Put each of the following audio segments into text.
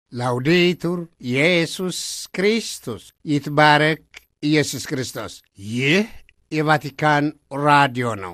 ላውዴቱር ኢየሱስ ክርስቶስ ይትባረክ ኢየሱስ ክርስቶስ። ይህ የቫቲካን ራዲዮ ነው።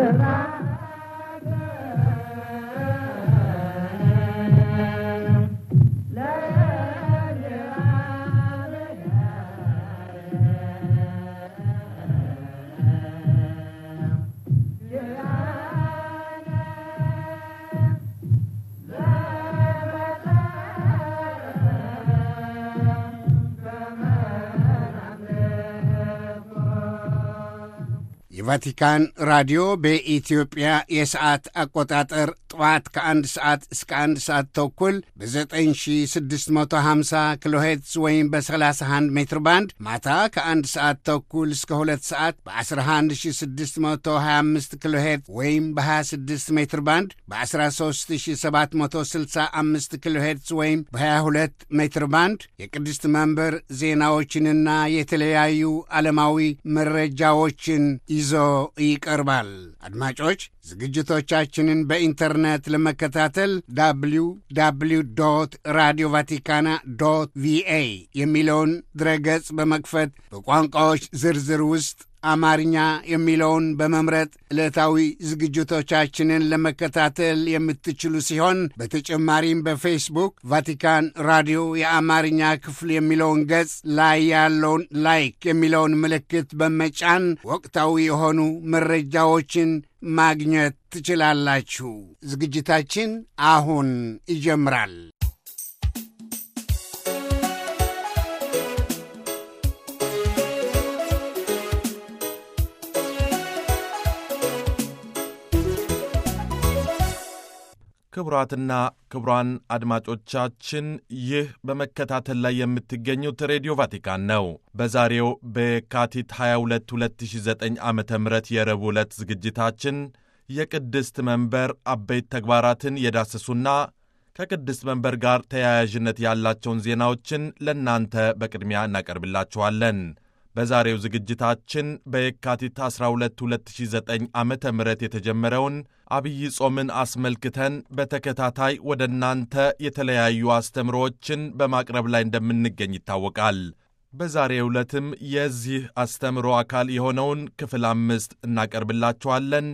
የቫቲካን ራዲዮ በኢትዮጵያ የሰዓት አቆጣጠር ጠዋት ከአንድ ሰዓት እስከ አንድ ሰዓት ተኩል በ9650 ኪሎ ሄርትዝ ወይም በ31 ሜትር ባንድ ማታ ከአንድ ሰዓት ተኩል እስከ ሁለት ሰዓት በ11625 ኪሎ ሄርትዝ ወይም በ26 ሜትር ባንድ በ13765 ኪሎ ሄርትዝ ወይም በ22 ሜትር ባንድ የቅድስት መንበር ዜናዎችንና የተለያዩ ዓለማዊ መረጃዎችን ይዞ ይቀርባል። አድማጮች ዝግጅቶቻችንን በኢንተርኔት ለመከታተል ዳብሊው ዳብሊው ዶት ራዲዮ ቫቲካና ዶት ቪኤ የሚለውን ድረገጽ በመክፈት በቋንቋዎች ዝርዝር ውስጥ አማርኛ የሚለውን በመምረጥ ዕለታዊ ዝግጅቶቻችንን ለመከታተል የምትችሉ ሲሆን በተጨማሪም በፌስቡክ ቫቲካን ራዲዮ የአማርኛ ክፍል የሚለውን ገጽ ላይ ያለውን ላይክ የሚለውን ምልክት በመጫን ወቅታዊ የሆኑ መረጃዎችን ማግኘት ትችላላችሁ። ዝግጅታችን አሁን ይጀምራል። ክቡራትና ክቡራን አድማጮቻችን ይህ በመከታተል ላይ የምትገኙት ሬዲዮ ቫቲካን ነው። በዛሬው በየካቲት 22 2009 ዓ ም የረቡዕ ዕለት ዝግጅታችን የቅድስት መንበር አበይት ተግባራትን የዳሰሱና ከቅድስት መንበር ጋር ተያያዥነት ያላቸውን ዜናዎችን ለእናንተ በቅድሚያ እናቀርብላችኋለን። በዛሬው ዝግጅታችን በየካቲት 12 2009 ዓ ም የተጀመረውን አብይ ጾምን አስመልክተን በተከታታይ ወደ እናንተ የተለያዩ አስተምሮዎችን በማቅረብ ላይ እንደምንገኝ ይታወቃል። በዛሬው ዕለትም የዚህ አስተምሮ አካል የሆነውን ክፍል አምስት እናቀርብላችኋለን።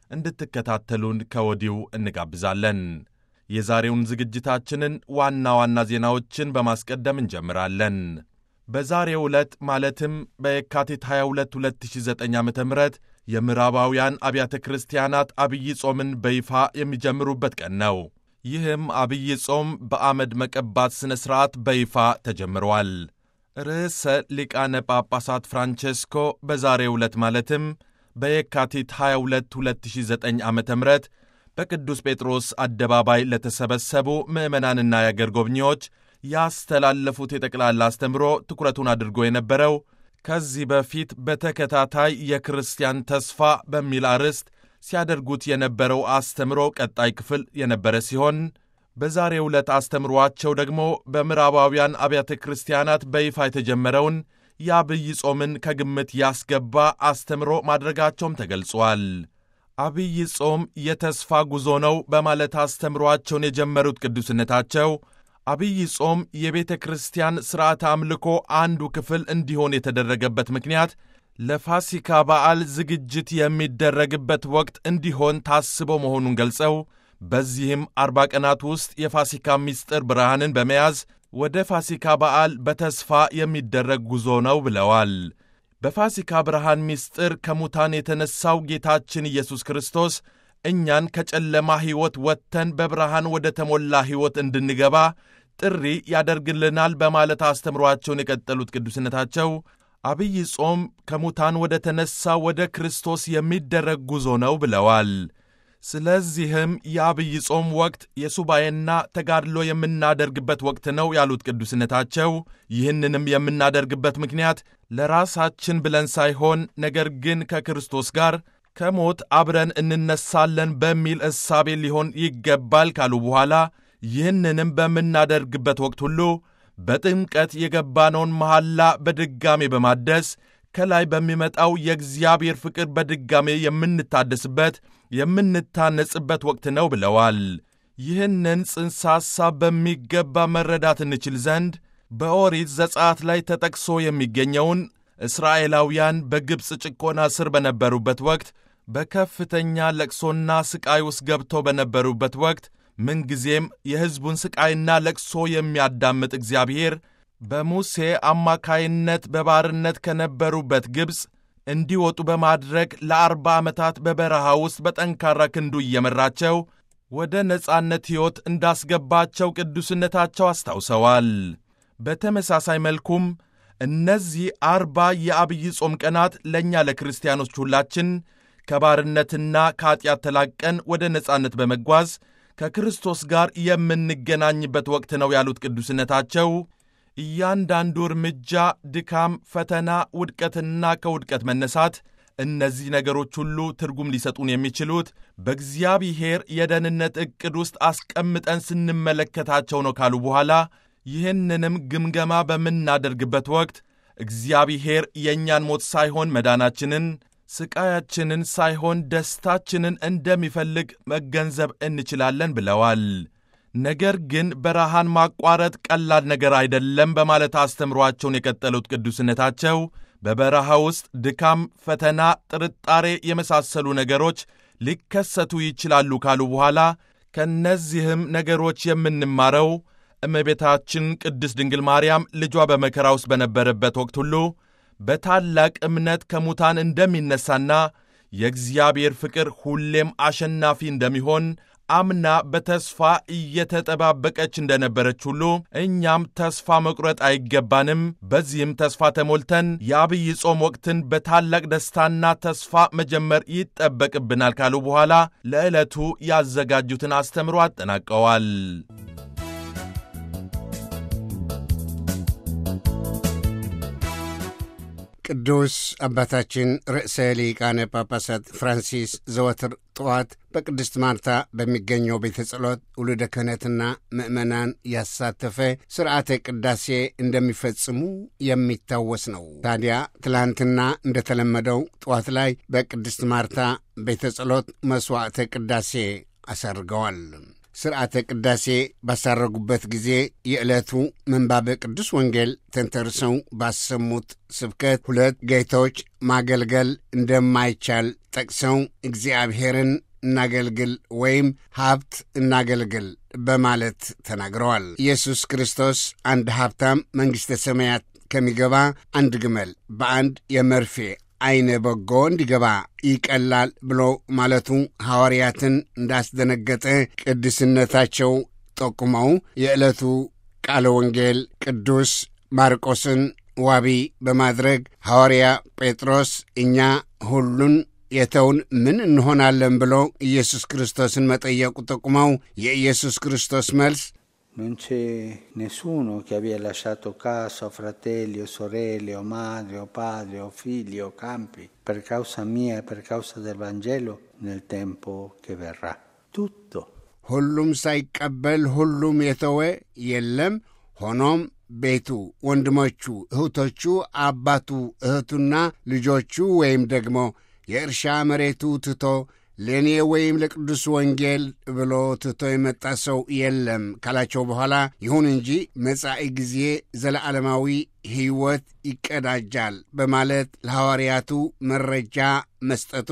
እንድትከታተሉን ከወዲሁ እንጋብዛለን። የዛሬውን ዝግጅታችንን ዋና ዋና ዜናዎችን በማስቀደም እንጀምራለን። በዛሬው ዕለት ማለትም በየካቲት 22 2009 ዓ ም የምዕራባውያን አብያተ ክርስቲያናት አብይ ጾምን በይፋ የሚጀምሩበት ቀን ነው። ይህም አብይ ጾም በአመድ መቀባት ሥነ ሥርዓት በይፋ ተጀምሯል። ርዕሰ ሊቃነ ጳጳሳት ፍራንቼስኮ በዛሬው ዕለት ማለትም በየካቲት 22 2009 ዓ ም በቅዱስ ጴጥሮስ አደባባይ ለተሰበሰቡ ምዕመናንና የአገር ጎብኚዎች ያስተላለፉት የጠቅላላ አስተምሮ ትኩረቱን አድርጎ የነበረው ከዚህ በፊት በተከታታይ የክርስቲያን ተስፋ በሚል አርዕስት ሲያደርጉት የነበረው አስተምሮ ቀጣይ ክፍል የነበረ ሲሆን በዛሬው ዕለት አስተምሯቸው ደግሞ በምዕራባውያን አብያተ ክርስቲያናት በይፋ የተጀመረውን የአብይ ጾምን ከግምት ያስገባ አስተምሮ ማድረጋቸውም ተገልጿል። አብይ ጾም የተስፋ ጉዞ ነው በማለት አስተምሯቸውን የጀመሩት ቅዱስነታቸው አብይ ጾም የቤተ ክርስቲያን ሥርዓተ አምልኮ አንዱ ክፍል እንዲሆን የተደረገበት ምክንያት ለፋሲካ በዓል ዝግጅት የሚደረግበት ወቅት እንዲሆን ታስቦ መሆኑን ገልጸው በዚህም አርባ ቀናት ውስጥ የፋሲካ ምስጢር ብርሃንን በመያዝ ወደ ፋሲካ በዓል በተስፋ የሚደረግ ጉዞ ነው ብለዋል። በፋሲካ ብርሃን ምስጢር ከሙታን የተነሣው ጌታችን ኢየሱስ ክርስቶስ እኛን ከጨለማ ሕይወት ወጥተን በብርሃን ወደ ተሞላ ሕይወት እንድንገባ ጥሪ ያደርግልናል በማለት አስተምሯቸውን የቀጠሉት ቅዱስነታቸው አብይ ጾም ከሙታን ወደ ተነሣ ወደ ክርስቶስ የሚደረግ ጉዞ ነው ብለዋል። ስለዚህም የአብይ ጾም ወቅት የሱባኤና ተጋድሎ የምናደርግበት ወቅት ነው ያሉት ቅዱስነታቸው ይህንንም የምናደርግበት ምክንያት ለራሳችን ብለን ሳይሆን ነገር ግን ከክርስቶስ ጋር ከሞት አብረን እንነሳለን በሚል እሳቤ ሊሆን ይገባል ካሉ በኋላ ይህንንም በምናደርግበት ወቅት ሁሉ በጥምቀት የገባነውን መሐላ በድጋሜ በማደስ ከላይ በሚመጣው የእግዚአብሔር ፍቅር በድጋሜ የምንታደስበት የምንታነጽበት ወቅት ነው ብለዋል። ይህንን ጽንሰ ሐሳብ በሚገባ መረዳት እንችል ዘንድ በኦሪት ዘጸአት ላይ ተጠቅሶ የሚገኘውን እስራኤላውያን በግብፅ ጭቆና ስር በነበሩበት ወቅት በከፍተኛ ለቅሶና ሥቃይ ውስጥ ገብተው በነበሩበት ወቅት ምንጊዜም የሕዝቡን ሥቃይና ለቅሶ የሚያዳምጥ እግዚአብሔር በሙሴ አማካይነት በባርነት ከነበሩበት ግብፅ እንዲወጡ በማድረግ ለአርባ ዓመታት በበረሃ ውስጥ በጠንካራ ክንዱ እየመራቸው ወደ ነጻነት ሕይወት እንዳስገባቸው ቅዱስነታቸው አስታውሰዋል። በተመሳሳይ መልኩም እነዚህ አርባ የአብይ ጾም ቀናት ለእኛ ለክርስቲያኖች ሁላችን ከባርነትና ከኀጢአት ተላቀን ወደ ነጻነት በመጓዝ ከክርስቶስ ጋር የምንገናኝበት ወቅት ነው ያሉት ቅዱስነታቸው እያንዳንዱ እርምጃ ድካም፣ ፈተና፣ ውድቀትና ከውድቀት መነሳት እነዚህ ነገሮች ሁሉ ትርጉም ሊሰጡን የሚችሉት በእግዚአብሔር የደህንነት ዕቅድ ውስጥ አስቀምጠን ስንመለከታቸው ነው ካሉ በኋላ ይህንንም ግምገማ በምናደርግበት ወቅት እግዚአብሔር የእኛን ሞት ሳይሆን መዳናችንን፣ ስቃያችንን ሳይሆን ደስታችንን እንደሚፈልግ መገንዘብ እንችላለን ብለዋል። ነገር ግን በረሃን ማቋረጥ ቀላል ነገር አይደለም በማለት አስተምሯቸውን የቀጠሉት ቅዱስነታቸው በበረሃ ውስጥ ድካም፣ ፈተና፣ ጥርጣሬ የመሳሰሉ ነገሮች ሊከሰቱ ይችላሉ ካሉ በኋላ ከእነዚህም ነገሮች የምንማረው እመቤታችን ቅድስት ድንግል ማርያም ልጇ በመከራ ውስጥ በነበረበት ወቅት ሁሉ በታላቅ እምነት ከሙታን እንደሚነሳና የእግዚአብሔር ፍቅር ሁሌም አሸናፊ እንደሚሆን አምና በተስፋ እየተጠባበቀች እንደነበረች ሁሉ እኛም ተስፋ መቁረጥ አይገባንም። በዚህም ተስፋ ተሞልተን የአብይ ጾም ወቅትን በታላቅ ደስታና ተስፋ መጀመር ይጠበቅብናል ካሉ በኋላ ለዕለቱ ያዘጋጁትን አስተምሮ አጠናቀዋል። ቅዱስ አባታችን ርዕሰ ሊቃነ ጳጳሳት ፍራንሲስ ዘወትር ጠዋት በቅድስት ማርታ በሚገኘው ቤተ ጸሎት ውሉደ ክህነትና ምዕመናን ያሳተፈ ስርዓተ ቅዳሴ እንደሚፈጽሙ የሚታወስ ነው። ታዲያ ትላንትና እንደተለመደው ጠዋት ላይ በቅድስት ማርታ ቤተ ጸሎት መሥዋዕተ ቅዳሴ አሳርገዋል። ስርዓተ ቅዳሴ ባሳረጉበት ጊዜ የዕለቱ ምንባበ ቅዱስ ወንጌል ተንተርሰው ባሰሙት ስብከት ሁለት ጌቶች ማገልገል እንደማይቻል ጠቅሰው እግዚአብሔርን እናገልግል ወይም ሀብት እናገልግል በማለት ተናግረዋል። ኢየሱስ ክርስቶስ አንድ ሀብታም መንግሥተ ሰማያት ከሚገባ አንድ ግመል በአንድ የመርፌ ዐይነ በጎ እንዲገባ ይቀላል ብሎ ማለቱ ሐዋርያትን እንዳስደነገጠ ቅድስነታቸው ጠቁመው የዕለቱ ቃለ ወንጌል ቅዱስ ማርቆስን ዋቢ በማድረግ ሐዋርያ ጴጥሮስ እኛ ሁሉን የተውን ምን እንሆናለን ብሎ ኢየሱስ ክርስቶስን መጠየቁ ጠቁመው የኢየሱስ ክርስቶስ መልስ Non c'è nessuno che abbia lasciato casa, fratelli o sorelle o madre o padre o figli o campi per causa mia e per causa del Vangelo nel tempo che verrà. Tutto. ሁሉም ሳይቀበል ሁሉም የተወ የለም። ሆኖም ቤቱ፣ ወንድሞቹ፣ እህቶቹ፣ አባቱ፣ እህቱና ልጆቹ ወይም ደግሞ የእርሻ መሬቱ ትቶ ለእኔ ወይም ለቅዱስ ወንጌል ብሎ ትቶ የመጣ ሰው የለም ካላቸው በኋላ ይሁን እንጂ መጻኢ ጊዜ ዘለዓለማዊ ሕይወት ይቀዳጃል በማለት ለሐዋርያቱ መረጃ መስጠቱ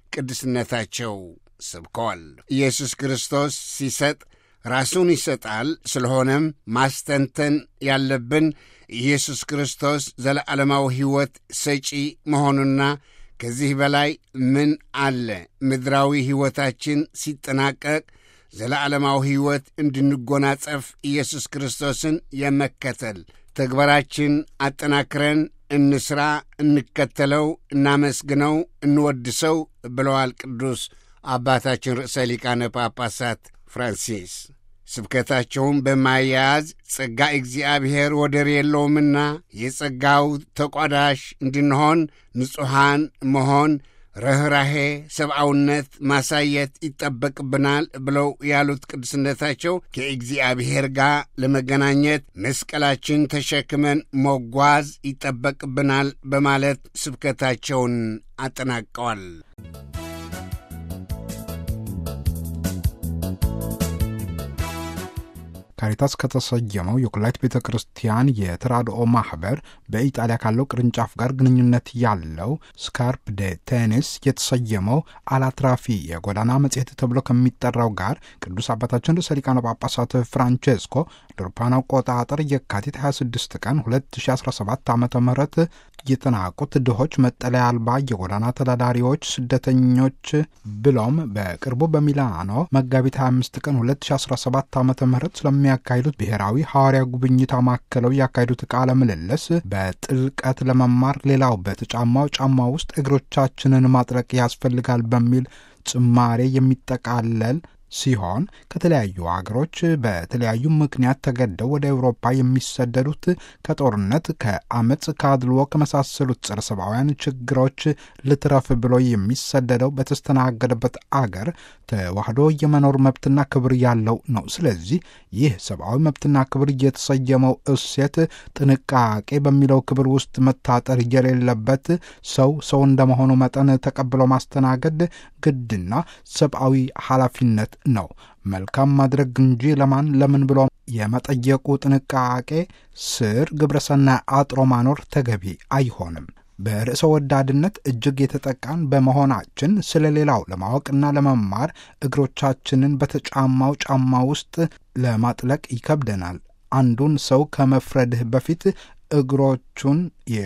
ቅድስነታቸው ሰብከዋል። ኢየሱስ ክርስቶስ ሲሰጥ ራሱን ይሰጣል። ስለሆነም ማስተንተን ያለብን ኢየሱስ ክርስቶስ ዘለዓለማዊ ሕይወት ሰጪ መሆኑና ከዚህ በላይ ምን አለ? ምድራዊ ሕይወታችን ሲጠናቀቅ ዘለዓለማዊ ሕይወት እንድንጎናጸፍ ኢየሱስ ክርስቶስን የመከተል ተግባራችን አጠናክረን እንስራ፣ እንከተለው፣ እናመስግነው፣ እንወድሰው ብለዋል ቅዱስ አባታችን ርዕሰ ሊቃነ ጳጳሳት ፍራንሲስ። ስብከታቸውን በማያያዝ ጸጋ እግዚአብሔር ወደር የለውምና የጸጋው ተቋዳሽ እንድንሆን ንጹሐን መሆን፣ ርኅራሄ፣ ሰብአውነት ማሳየት ይጠበቅብናል ብለው ያሉት ቅዱስነታቸው ከእግዚአብሔር ጋር ለመገናኘት መስቀላችን ተሸክመን መጓዝ ይጠበቅብናል በማለት ስብከታቸውን አጠናቀዋል። ካሪታስ ከተሰየመው የኩላይት ቤተ ክርስቲያን የተራድኦ ማህበር በኢጣሊያ ካለው ቅርንጫፍ ጋር ግንኙነት ያለው ስካርፕ ደ ቴኒስ የተሰየመው አላትራፊ የጎዳና መጽሔት ተብሎ ከሚጠራው ጋር ቅዱስ አባታችን ርዕሰ ሊቃነ ጳጳሳት ፍራንቼስኮ አውሮፓውያን አቆጣጠር የካቲት 26 ቀን 2017 ዓ ም የተናቁት ድሆች፣ መጠለያ አልባ የጎዳና ተዳዳሪዎች፣ ስደተኞች ብሎም በቅርቡ በሚላኖ መጋቢት 25 ቀን 2017 ዓ ም ስለሚያካሂዱት ብሔራዊ ሐዋርያ ጉብኝት አማከለው ያካሂዱት ቃለ ምልልስ በጥልቀት ለመማር ሌላው በተጫማው ጫማ ውስጥ እግሮቻችንን ማጥረቅ ያስፈልጋል በሚል ጭማሬ የሚጠቃለል ሲሆን ከተለያዩ አገሮች በተለያዩ ምክንያት ተገደው ወደ አውሮፓ የሚሰደዱት ከጦርነት፣ ከአመፅ፣ ከአድልዎ ከመሳሰሉት ጸረ ሰብአውያን ችግሮች ልትረፍ ብሎ የሚሰደደው በተስተናገደበት አገር ተዋህዶ የመኖር መብትና ክብር ያለው ነው። ስለዚህ ይህ ሰብአዊ መብትና ክብር የተሰየመው እሴት ጥንቃቄ በሚለው ክብር ውስጥ መታጠር የሌለበት ሰው ሰው እንደመሆኑ መጠን ተቀብሎ ማስተናገድ ግድና ሰብአዊ ኃላፊነት ነው። መልካም ማድረግ እንጂ ለማን ለምን ብሎ የመጠየቁ ጥንቃቄ ስር ግብረሰናይ አጥሮ ማኖር ተገቢ አይሆንም። በርዕሰ ወዳድነት እጅግ የተጠቃን በመሆናችን ስለ ሌላው ለማወቅና ለመማር እግሮቻችንን በተጫማው ጫማ ውስጥ ለማጥለቅ ይከብደናል። አንዱን ሰው ከመፍረድህ በፊት እግሮቹን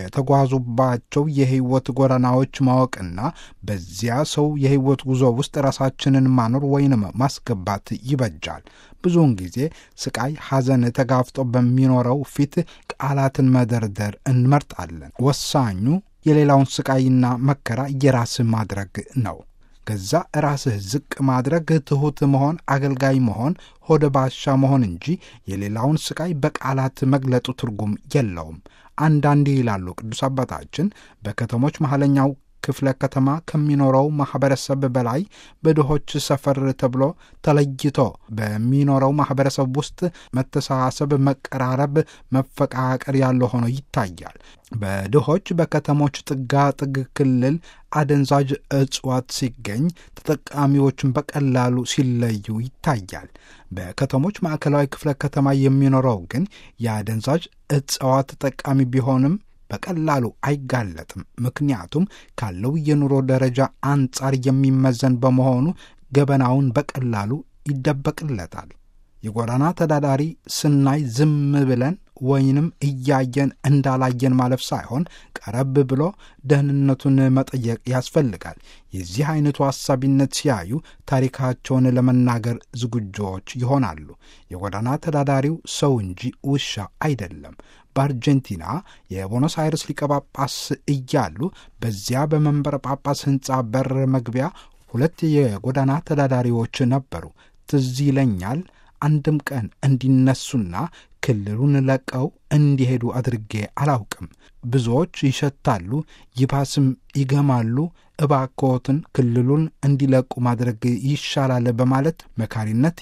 የተጓዙባቸው የሕይወት ጎዳናዎች ማወቅና በዚያ ሰው የሕይወት ጉዞ ውስጥ ራሳችንን ማኖር ወይንም ማስገባት ይበጃል። ብዙውን ጊዜ ስቃይ፣ ሐዘን ተጋፍጦ በሚኖረው ፊት ቃላትን መደርደር እንመርጣለን። ወሳኙ የሌላውን ስቃይና መከራ የራስ ማድረግ ነው። ገዛ ራስህ ዝቅ ማድረግ፣ ትሑት መሆን፣ አገልጋይ መሆን፣ ሆደ ባሻ መሆን እንጂ የሌላውን ስቃይ በቃላት መግለጡ ትርጉም የለውም። አንዳንዴ ይላሉ ቅዱስ አባታችን በከተሞች መሐለኛው ክፍለ ከተማ ከሚኖረው ማኅበረሰብ በላይ በድሆች ሰፈር ተብሎ ተለይቶ በሚኖረው ማኅበረሰብ ውስጥ መተሳሰብ፣ መቀራረብ፣ መፈቃቀር ያለው ሆኖ ይታያል። በድሆች በከተሞች ጥጋ ጥግ ክልል አደንዛዥ እጽዋት ሲገኝ ተጠቃሚዎችን በቀላሉ ሲለዩ ይታያል። በከተሞች ማዕከላዊ ክፍለ ከተማ የሚኖረው ግን የአደንዛዥ እጽዋት ተጠቃሚ ቢሆንም በቀላሉ አይጋለጥም። ምክንያቱም ካለው የኑሮ ደረጃ አንጻር የሚመዘን በመሆኑ ገበናውን በቀላሉ ይደበቅለታል። የጎዳና ተዳዳሪ ስናይ ዝም ብለን ወይንም እያየን እንዳላየን ማለፍ ሳይሆን ቀረብ ብሎ ደህንነቱን መጠየቅ ያስፈልጋል። የዚህ አይነቱ አሳቢነት ሲያዩ ታሪካቸውን ለመናገር ዝግጆች ይሆናሉ። የጎዳና ተዳዳሪው ሰው እንጂ ውሻ አይደለም። በአርጀንቲና የቦኖስ አይረስ ሊቀ ጳጳስ እያሉ በዚያ በመንበረ ጳጳስ ሕንፃ በር መግቢያ ሁለት የጎዳና ተዳዳሪዎች ነበሩ። ትዝ ይለኛል አንድም ቀን እንዲነሱና ክልሉን ለቀው እንዲሄዱ አድርጌ አላውቅም። ብዙዎች ይሸታሉ፣ ይባስም ይገማሉ። እባክዎትን ክልሉን እንዲለቁ ማድረግ ይሻላል በማለት መካሪነት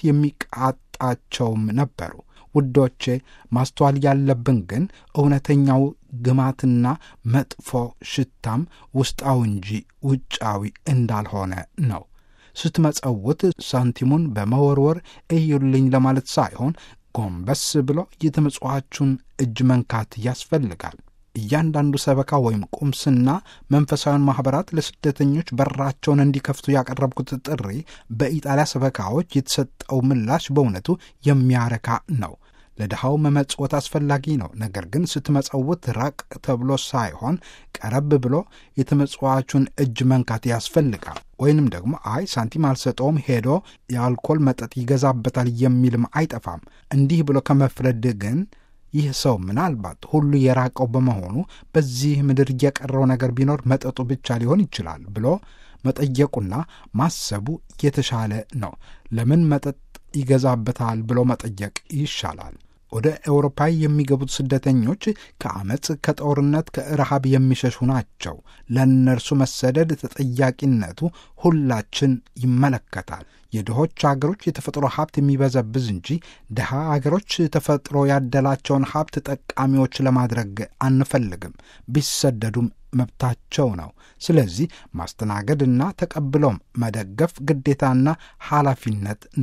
የሚቃጣቸውም ነበሩ። ውዶቼ ማስተዋል ያለብን ግን እውነተኛው ግማትና መጥፎ ሽታም ውስጣዊ እንጂ ውጫዊ እንዳልሆነ ነው። ስትመጸውት ሳንቲሙን በመወርወር እዩልኝ ለማለት ሳይሆን ጎንበስ ብሎ የተመጽዋቹን እጅ መንካት ያስፈልጋል። እያንዳንዱ ሰበካ ወይም ቁምስና መንፈሳዊያን ማኅበራት ለስደተኞች በራቸውን እንዲከፍቱ ያቀረብኩት ጥሪ በኢጣሊያ ሰበካዎች የተሰጠው ምላሽ በእውነቱ የሚያረካ ነው። ለድሃው መመጽወት አስፈላጊ ነው። ነገር ግን ስትመጸውት ራቅ ተብሎ ሳይሆን ቀረብ ብሎ የተመጽዋቹን እጅ መንካት ያስፈልጋል። ወይንም ደግሞ አይ ሳንቲም አልሰጠውም ሄዶ የአልኮል መጠጥ ይገዛበታል የሚልም አይጠፋም። እንዲህ ብሎ ከመፍረድ ግን ይህ ሰው ምናልባት ሁሉ የራቀው በመሆኑ በዚህ ምድር የቀረው ነገር ቢኖር መጠጡ ብቻ ሊሆን ይችላል ብሎ መጠየቁና ማሰቡ የተሻለ ነው። ለምን መጠጥ ይገዛበታል ብሎ መጠየቅ ይሻላል። ወደ ኤውሮፓ የሚገቡት ስደተኞች ከአመፅ፣ ከጦርነት፣ ከረሃብ የሚሸሹ ናቸው። ለእነርሱ መሰደድ ተጠያቂነቱ ሁላችን ይመለከታል። የድሆች አገሮች የተፈጥሮ ሀብት የሚበዘብዝ እንጂ ድሃ አገሮች ተፈጥሮ ያደላቸውን ሀብት ጠቃሚዎች ለማድረግ አንፈልግም። ቢሰደዱም መብታቸው ነው። ስለዚህ ማስተናገድና ተቀብሎም መደገፍ ግዴታና ኃላፊነት ነው።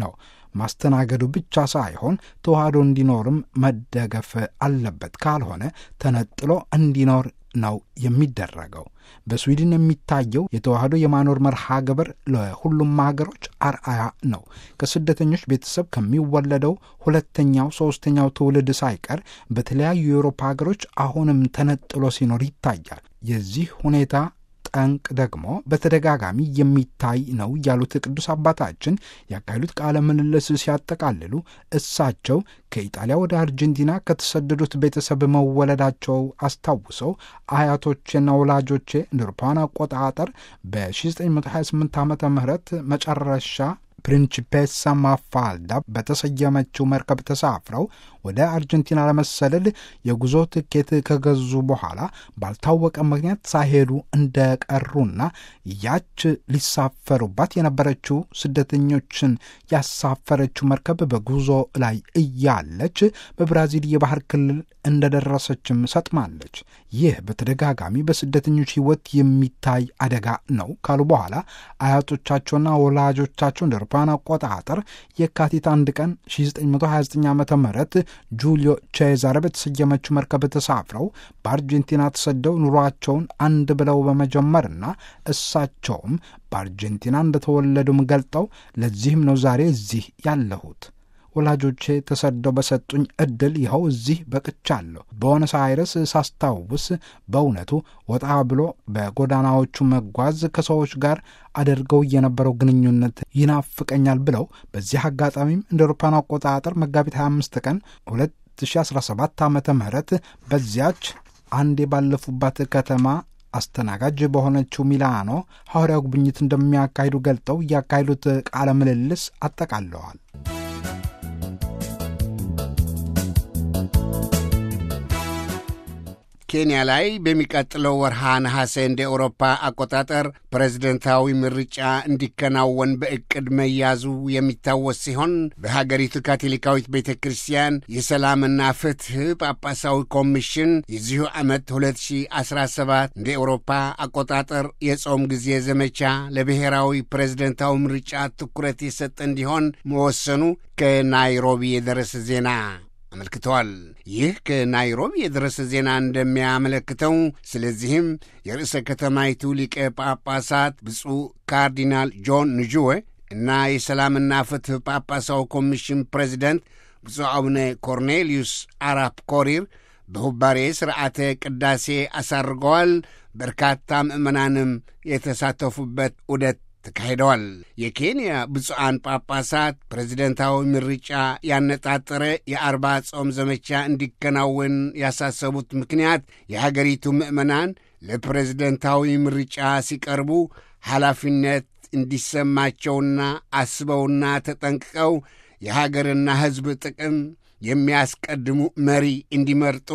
ማስተናገዱ ብቻ ሳይሆን ተዋህዶ እንዲኖርም መደገፍ አለበት። ካልሆነ ተነጥሎ እንዲኖር ነው የሚደረገው። በስዊድን የሚታየው የተዋህዶ የማኖር መርሃ ግብር ለሁሉም ሀገሮች አርአያ ነው። ከስደተኞች ቤተሰብ ከሚወለደው ሁለተኛው፣ ሶስተኛው ትውልድ ሳይቀር በተለያዩ የአውሮፓ ሀገሮች አሁንም ተነጥሎ ሲኖር ይታያል። የዚህ ሁኔታ ጠንቅ ደግሞ በተደጋጋሚ የሚታይ ነው ያሉት ቅዱስ አባታችን ያካሄዱት ቃለ ምልልስ ሲያጠቃልሉ እሳቸው ከኢጣሊያ ወደ አርጀንቲና ከተሰደዱት ቤተሰብ መወለዳቸው አስታውሰው አያቶቼና ወላጆቼ እንደ አውሮፓውያን አቆጣጠር በ1928 ዓመተ ምህረት መጨረሻ ፕሪንቺፔሳ ማፋልዳ በተሰየመችው መርከብ ተሳፍረው ወደ አርጀንቲና ለመሰለል የጉዞ ትኬት ከገዙ በኋላ ባልታወቀ ምክንያት ሳይሄዱ እንደቀሩና ያች ሊሳፈሩባት የነበረችው ስደተኞችን ያሳፈረችው መርከብ በጉዞ ላይ እያለች በብራዚል የባህር ክልል እንደደረሰችም ሰጥማለች። ይህ በተደጋጋሚ በስደተኞች ሕይወት የሚታይ አደጋ ነው ካሉ በኋላ አያቶቻቸውና ወላጆቻቸው እንደ አውሮፓውያን አቆጣጠር የካቲት አንድ ቀን 1929 ዓ ም ጁሊዮ ቼዛረ በተሰየመችው መርከብ ተሳፍረው በአርጀንቲና ተሰደው ኑሯቸውን አንድ ብለው በመጀመርና እሳቸውም በአርጀንቲና እንደተወለዱም ገልጠው ለዚህም ነው ዛሬ እዚህ ያለሁት ወላጆቼ ተሰደው በሰጡኝ እድል ይኸው እዚህ በቅቻለሁ። በቦነስ አይረስ ሳስታውስ በእውነቱ ወጣ ብሎ በጎዳናዎቹ መጓዝ ከሰዎች ጋር አድርገው የነበረው ግንኙነት ይናፍቀኛል ብለው በዚህ አጋጣሚም እንደ አውሮፓውያን አቆጣጠር መጋቢት 25 ቀን 2017 ዓ ም በዚያች አንዴ ባለፉባት ከተማ አስተናጋጅ በሆነችው ሚላኖ ሐዋርያው ጉብኝት እንደሚያካሂዱ ገልጠው ያካሄዱት ቃለ ምልልስ አጠቃለዋል። ኬንያ ላይ በሚቀጥለው ወርሃ ነሐሴ እንደ ኤውሮፓ አቆጣጠር ፕሬዝደንታዊ ምርጫ እንዲከናወን በዕቅድ መያዙ የሚታወስ ሲሆን በሀገሪቱ ካቶሊካዊት ቤተ ክርስቲያን የሰላምና ፍትሕ ጳጳሳዊ ኮሚሽን የዚሁ ዓመት 2017 እንደ ኤውሮፓ አቆጣጠር የጾም ጊዜ ዘመቻ ለብሔራዊ ፕሬዝደንታዊ ምርጫ ትኩረት የሰጠ እንዲሆን መወሰኑ ከናይሮቢ የደረሰ ዜና አመልክተዋል። ይህ ከናይሮቢ የደረሰ ዜና እንደሚያመለክተው ስለዚህም የርዕሰ ከተማይቱ ሊቀ ጳጳሳት ብፁዕ ካርዲናል ጆን ንጁዌ እና የሰላምና ፍትሕ ጳጳሳዊ ኮሚሽን ፕሬዚደንት ብፁዕ አቡነ ኮርኔልዩስ አራፕ ኮሪር በሁባሬ ሥርዓተ ቅዳሴ አሳርገዋል። በርካታ ምዕመናንም የተሳተፉበት ዑደት ተካሂደዋል። የኬንያ ብፁዓን ጳጳሳት ፕሬዚደንታዊ ምርጫ ያነጣጠረ የአርባ ጾም ዘመቻ እንዲከናወን ያሳሰቡት ምክንያት የሀገሪቱ ምዕመናን ለፕሬዝደንታዊ ምርጫ ሲቀርቡ ኃላፊነት እንዲሰማቸውና አስበውና ተጠንቅቀው የሀገርና ሕዝብ ጥቅም የሚያስቀድሙ መሪ እንዲመርጡ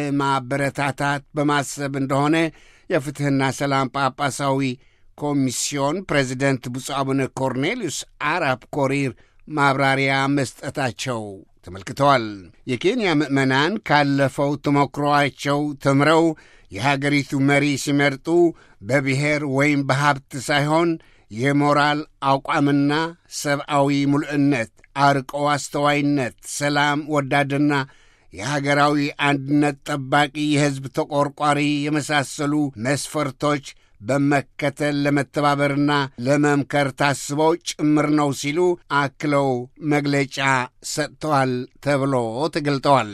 ለማበረታታት በማሰብ እንደሆነ የፍትሕና ሰላም ጳጳሳዊ ኮሚስዮን ፕሬዚደንት ብፁዕ አቡነ ኮርኔልዩስ አራፕ ኮሪር ማብራሪያ መስጠታቸው ተመልክተዋል። የኬንያ ምዕመናን ካለፈው ተሞክሮአቸው ተምረው የሀገሪቱ መሪ ሲመርጡ በብሔር ወይም በሀብት ሳይሆን የሞራል አቋምና ሰብአዊ ሙሉእነት፣ አርቆ አስተዋይነት፣ ሰላም ወዳድና የሀገራዊ አንድነት ጠባቂ፣ የሕዝብ ተቆርቋሪ የመሳሰሉ መስፈርቶች በመከተል ለመተባበርና ለመምከር ታስበው ጭምር ነው ሲሉ አክለው መግለጫ ሰጥተዋል ተብሎ ተገልጠዋል።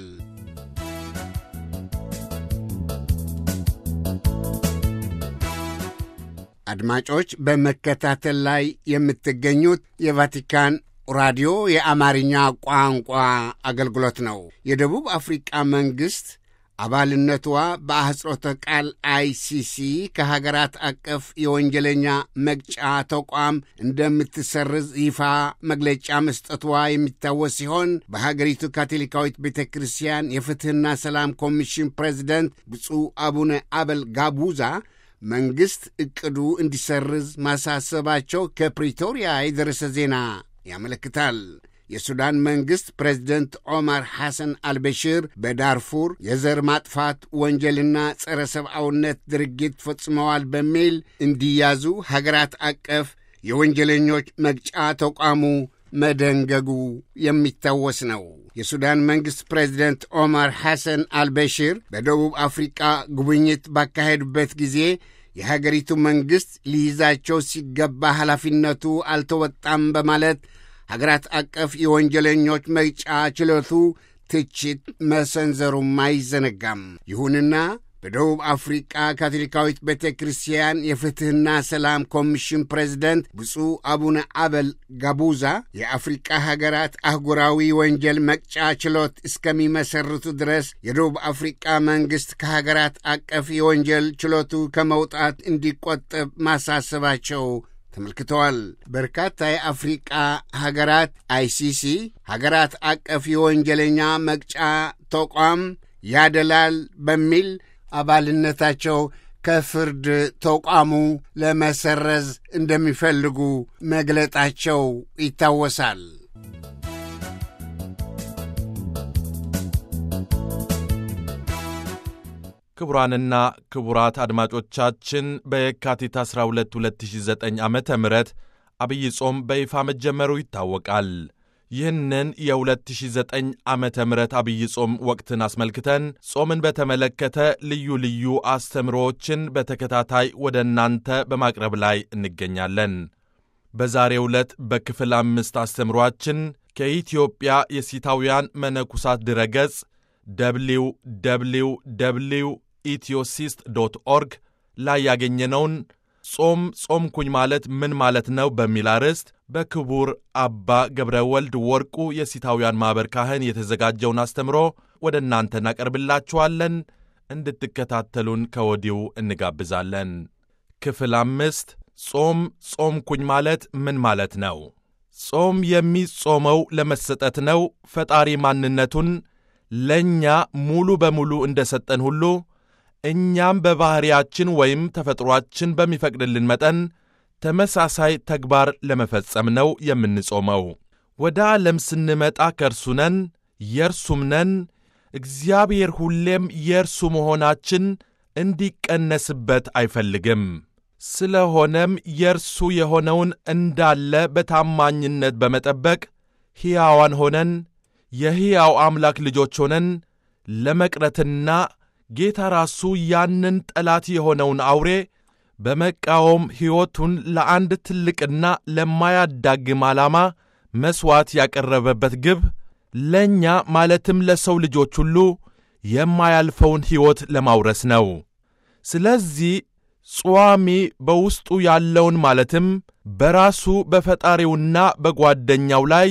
አድማጮች በመከታተል ላይ የምትገኙት የቫቲካን ራዲዮ የአማርኛ ቋንቋ አገልግሎት ነው። የደቡብ አፍሪቃ መንግሥት አባልነቷ በአህጽሮተ ቃል አይሲሲ ከሀገራት አቀፍ የወንጀለኛ መቅጫ ተቋም እንደምትሰርዝ ይፋ መግለጫ መስጠቷ የሚታወስ ሲሆን በሀገሪቱ ካቶሊካዊት ቤተ ክርስቲያን የፍትሕና ሰላም ኮሚሽን ፕሬዚደንት ብፁዕ አቡነ አበል ጋቡዛ መንግሥት ዕቅዱ እንዲሰርዝ ማሳሰባቸው ከፕሪቶሪያ የደረሰ ዜና ያመለክታል። የሱዳን መንግሥት ፕሬዚደንት ዖማር ሐሰን አልበሽር በዳርፉር የዘር ማጥፋት ወንጀልና ጸረ ሰብአውነት ድርጊት ፈጽመዋል በሚል እንዲያዙ ሀገራት አቀፍ የወንጀለኞች መቅጫ ተቋሙ መደንገጉ የሚታወስ ነው። የሱዳን መንግሥት ፕሬዚደንት ኦማር ሐሰን አልበሽር በደቡብ አፍሪቃ ጉብኝት ባካሄዱበት ጊዜ የሀገሪቱ መንግሥት ሊይዛቸው ሲገባ ኃላፊነቱ አልተወጣም በማለት ሀገራት አቀፍ የወንጀለኞች መቅጫ ችሎቱ ትችት መሰንዘሩም አይዘነጋም። ይሁንና በደቡብ አፍሪቃ ካቶሊካዊት ቤተ ክርስቲያን የፍትሕና ሰላም ኮሚሽን ፕሬዚደንት ብፁዕ አቡነ አበል ጋቡዛ የአፍሪቃ ሀገራት አህጉራዊ ወንጀል መቅጫ ችሎት እስከሚመሰርቱ ድረስ የደቡብ አፍሪቃ መንግሥት ከሀገራት አቀፍ የወንጀል ችሎቱ ከመውጣት እንዲቆጠብ ማሳሰባቸው ተመልክተዋል። በርካታ የአፍሪቃ ሀገራት አይሲሲ ሀገራት አቀፍ የወንጀለኛ መቅጫ ተቋም ያደላል በሚል አባልነታቸው ከፍርድ ተቋሙ ለመሰረዝ እንደሚፈልጉ መግለጣቸው ይታወሳል። ክቡራንና ክቡራት አድማጮቻችን በየካቲት 12 2009 ዓ ም አብይ ጾም በይፋ መጀመሩ ይታወቃል። ይህንን የ2009 ዓመተ ምህረት አብይ ጾም ወቅትን አስመልክተን ጾምን በተመለከተ ልዩ ልዩ አስተምሮዎችን በተከታታይ ወደ እናንተ በማቅረብ ላይ እንገኛለን። በዛሬው ዕለት በክፍል አምስት አስተምሯችን ከኢትዮጵያ የሲታውያን መነኩሳት ድረገጽ ደብሊው ደብሊው ደብሊው ኢትዮሲስት ዶት ኦርግ ላይ ያገኘነውን ጾም ጾምኩኝ ማለት ምን ማለት ነው በሚል አርዕስት በክቡር አባ ገብረ ወልድ ወርቁ የሲታውያን ማኅበር ካህን የተዘጋጀውን አስተምሮ ወደ እናንተ እናቀርብላችኋለን። እንድትከታተሉን ከወዲሁ እንጋብዛለን። ክፍል አምስት ጾም ጾምኩኝ ማለት ምን ማለት ነው? ጾም የሚጾመው ለመሰጠት ነው። ፈጣሪ ማንነቱን ለእኛ ሙሉ በሙሉ እንደ ሰጠን ሁሉ እኛም በባሕርያችን ወይም ተፈጥሮአችን በሚፈቅድልን መጠን ተመሳሳይ ተግባር ለመፈጸም ነው የምንጾመው። ወደ ዓለም ስንመጣ ከእርሱ ነን፣ የእርሱም ነን። እግዚአብሔር ሁሌም የእርሱ መሆናችን እንዲቀነስበት አይፈልግም። ስለሆነም የእርሱ የሆነውን እንዳለ በታማኝነት በመጠበቅ ሕያዋን ሆነን የሕያው አምላክ ልጆች ሆነን ለመቅረትና ጌታ ራሱ ያንን ጠላት የሆነውን አውሬ በመቃወም ሕይወቱን ለአንድ ትልቅና ለማያዳግም ዓላማ መሥዋዕት ያቀረበበት ግብ ለእኛ ማለትም ለሰው ልጆች ሁሉ የማያልፈውን ሕይወት ለማውረስ ነው። ስለዚህ ጿሚ በውስጡ ያለውን ማለትም በራሱ በፈጣሪውና በጓደኛው ላይ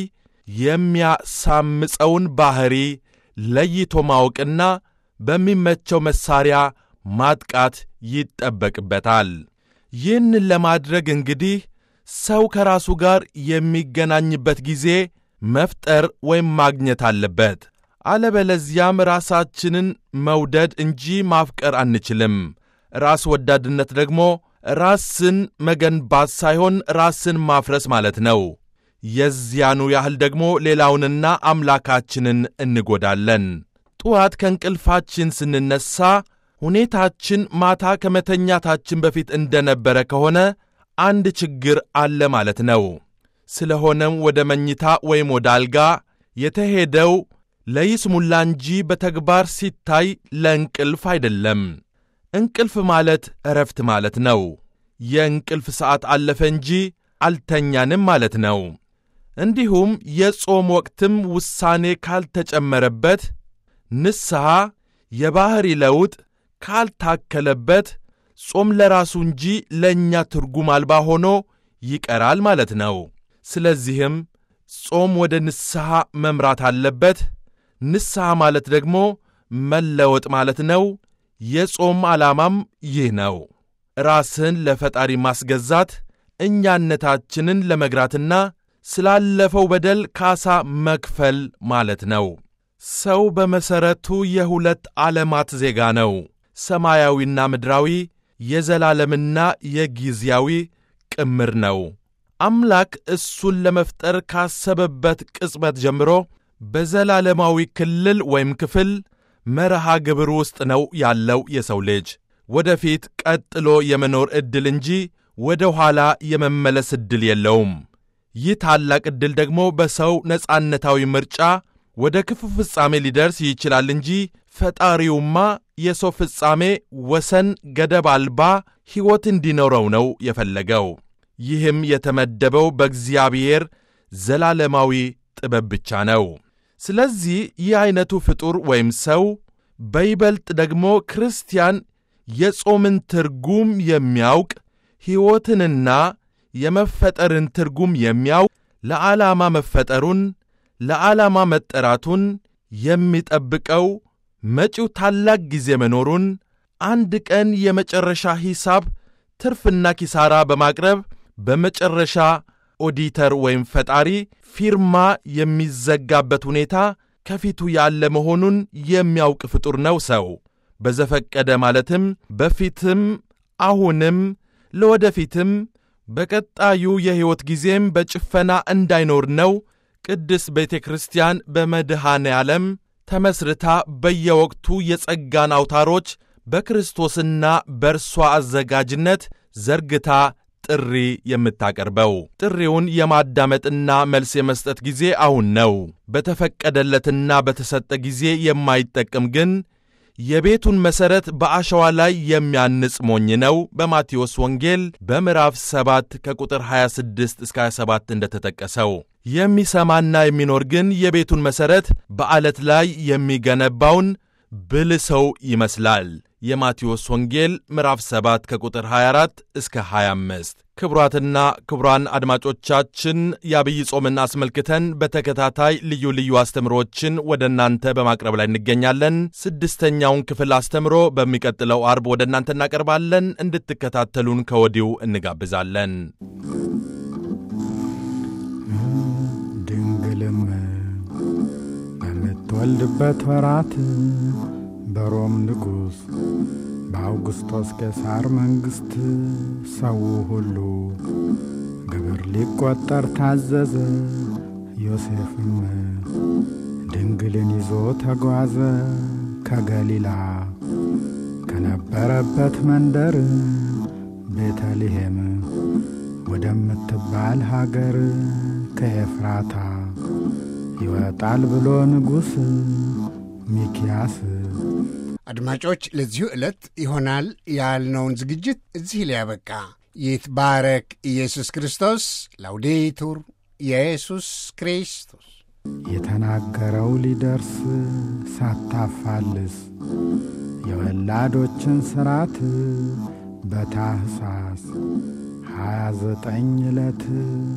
የሚያሳምፀውን ባሕሪ ለይቶ ማወቅና በሚመቸው መሣሪያ ማጥቃት ይጠበቅበታል። ይህን ለማድረግ እንግዲህ ሰው ከራሱ ጋር የሚገናኝበት ጊዜ መፍጠር ወይም ማግኘት አለበት። አለበለዚያም ራሳችንን መውደድ እንጂ ማፍቀር አንችልም። ራስ ወዳድነት ደግሞ ራስን መገንባት ሳይሆን ራስን ማፍረስ ማለት ነው። የዚያኑ ያህል ደግሞ ሌላውንና አምላካችንን እንጎዳለን። ጠዋት ከእንቅልፋችን ስንነሳ ሁኔታችን ማታ ከመተኛታችን በፊት እንደነበረ ከሆነ አንድ ችግር አለ ማለት ነው። ስለሆነም ወደ መኝታ ወይም ወደ አልጋ የተሄደው ለይስሙላ እንጂ በተግባር ሲታይ ለእንቅልፍ አይደለም። እንቅልፍ ማለት እረፍት ማለት ነው። የእንቅልፍ ሰዓት አለፈ እንጂ አልተኛንም ማለት ነው። እንዲሁም የጾም ወቅትም ውሳኔ ካልተጨመረበት፣ ንስሐ፣ የባሕሪ ለውጥ ካልታከለበት ጾም ለራሱ እንጂ ለእኛ ትርጉም አልባ ሆኖ ይቀራል ማለት ነው። ስለዚህም ጾም ወደ ንስሐ መምራት አለበት። ንስሐ ማለት ደግሞ መለወጥ ማለት ነው። የጾም ዓላማም ይህ ነው። ራስን ለፈጣሪ ማስገዛት፣ እኛነታችንን ለመግራትና ስላለፈው በደል ካሳ መክፈል ማለት ነው። ሰው በመሠረቱ የሁለት ዓለማት ዜጋ ነው። ሰማያዊና ምድራዊ፣ የዘላለምና የጊዜያዊ ቅምር ነው። አምላክ እሱን ለመፍጠር ካሰበበት ቅጽበት ጀምሮ በዘላለማዊ ክልል ወይም ክፍል መርሃ ግብር ውስጥ ነው ያለው የሰው ልጅ። ወደፊት ቀጥሎ የመኖር ዕድል እንጂ ወደ ኋላ የመመለስ ዕድል የለውም። ይህ ታላቅ ዕድል ደግሞ በሰው ነጻነታዊ ምርጫ ወደ ክፉ ፍጻሜ ሊደርስ ይችላል እንጂ ፈጣሪውማ የሰው ፍጻሜ ወሰን ገደብ አልባ ሕይወት እንዲኖረው ነው የፈለገው። ይህም የተመደበው በእግዚአብሔር ዘላለማዊ ጥበብ ብቻ ነው። ስለዚህ ይህ ዐይነቱ ፍጡር ወይም ሰው በይበልጥ ደግሞ ክርስቲያን የጾምን ትርጉም የሚያውቅ ሕይወትንና የመፈጠርን ትርጉም የሚያውቅ ለዓላማ መፈጠሩን ለዓላማ መጠራቱን የሚጠብቀው መጪው ታላቅ ጊዜ መኖሩን አንድ ቀን የመጨረሻ ሂሳብ ትርፍና ኪሳራ በማቅረብ በመጨረሻ ኦዲተር ወይም ፈጣሪ ፊርማ የሚዘጋበት ሁኔታ ከፊቱ ያለ መሆኑን የሚያውቅ ፍጡር ነው ሰው። በዘፈቀደ ማለትም በፊትም አሁንም ለወደፊትም በቀጣዩ የሕይወት ጊዜም በጭፈና እንዳይኖር ነው ቅድስት ቤተ ክርስቲያን በመድኃኔ ዓለም ተመስርታ በየወቅቱ የጸጋን አውታሮች በክርስቶስና በእርሷ አዘጋጅነት ዘርግታ ጥሪ የምታቀርበው። ጥሪውን የማዳመጥና መልስ የመስጠት ጊዜ አሁን ነው። በተፈቀደለትና በተሰጠ ጊዜ የማይጠቅም ግን የቤቱን መሠረት በአሸዋ ላይ የሚያንጽ ሞኝ ነው። በማቴዎስ ወንጌል በምዕራፍ 7 ከቁጥር 26 እስከ 27 እንደተጠቀሰው የሚሰማና የሚኖር ግን የቤቱን መሠረት በዓለት ላይ የሚገነባውን ብልህ ሰው ይመስላል። የማቴዎስ ወንጌል ምዕራፍ 7 ከቁጥር 24 እስከ 25። ክቡራትና ክቡራን አድማጮቻችን የአብይ ጾምን አስመልክተን በተከታታይ ልዩ ልዩ አስተምሮችን ወደ እናንተ በማቅረብ ላይ እንገኛለን። ስድስተኛውን ክፍል አስተምሮ በሚቀጥለው አርብ ወደ እናንተ እናቀርባለን። እንድትከታተሉን ከወዲሁ እንጋብዛለን። ድንግልም በምትወልድበት ወራት በሮም ንጉሥ በአውግስጦስ ቄሳር መንግሥት ሰው ሁሉ ግብር ሊቈጠር ታዘዘ። ዮሴፍም ድንግልን ይዞ ተጓዘ ከገሊላ ከነበረበት መንደር ቤተልሔም ወደምትባል ሀገር ከኤፍራታ ይወጣል ብሎ ንጉሥ ሚኪያስ አድማጮች ለዚሁ ዕለት ይሆናል ያልነውን ዝግጅት እዚህ ላይ ያበቃ። ይትባረክ ኢየሱስ ክርስቶስ። ላውዴቱር ኢየሱስ ክርስቶስ የተናገረው ሊደርስ ሳታፋልስ የወላዶችን ሥርዓት በታኅሳስ ሀያ ዘጠኝ ዕለት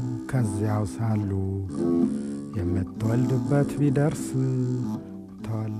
ከዚያው ሳሉ የምትወልድበት ቢደርስ ተወለደ።